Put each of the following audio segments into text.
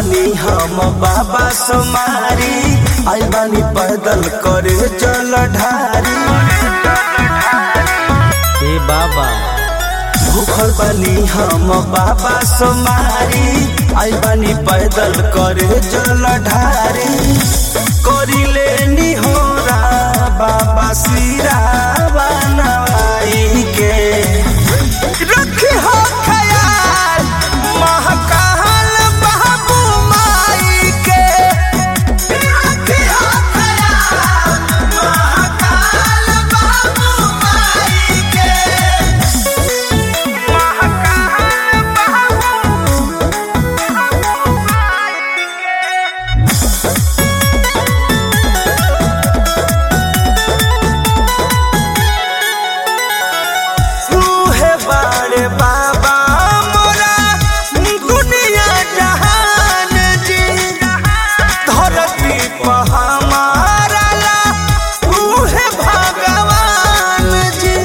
बानी हम बाबा सुमारी आई बानी पैदल करे चल ढारी हे बाबा भूखल बानी हम बाबा सुमारी आई बानी पैदल करे चल ढारी करी लेनी हो बाबा सिरा बनवाई के रखी हो ख्याल महकाल बाबू माई के रखी हो ख्याल महकाल बाबू माई के तूहे बारे बाबा मोरा दुनिया जहान जी धरती पर हमारा ला तूहे भगवान जी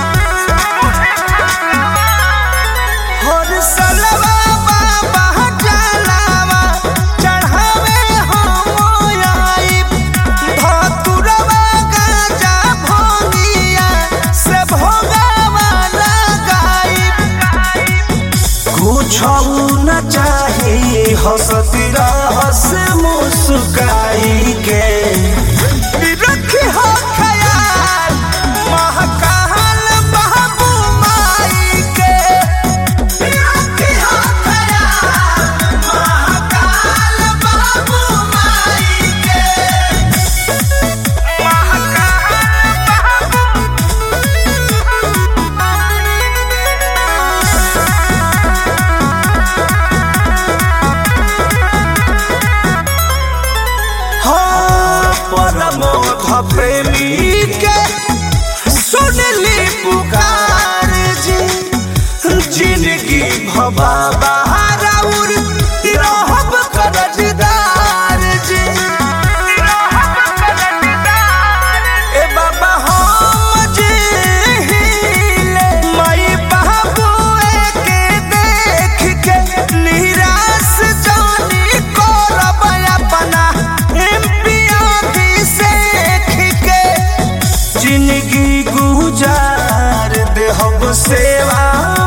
हर सलवा बाबा जलावा चढ़ावे हम आइब धतुरवा गाजा भोगिया से भोगावा लगाइब कुछ न चाही हंसती रहस मुस्काई के रखी हो ख्याल महकाल बाबू माई के रखी हो ख्याल महकाल बाबू माई के हाँ, परमोध प्रेमी के सुनली पुकार जी जिंदगी भबाबा राउर रहब करजदार जी ए बाबा हम जी हिले माई बाबुए के देख के निराश जानी करब अपना एमपी सेख के जिंदगी गुजार देहब सेवा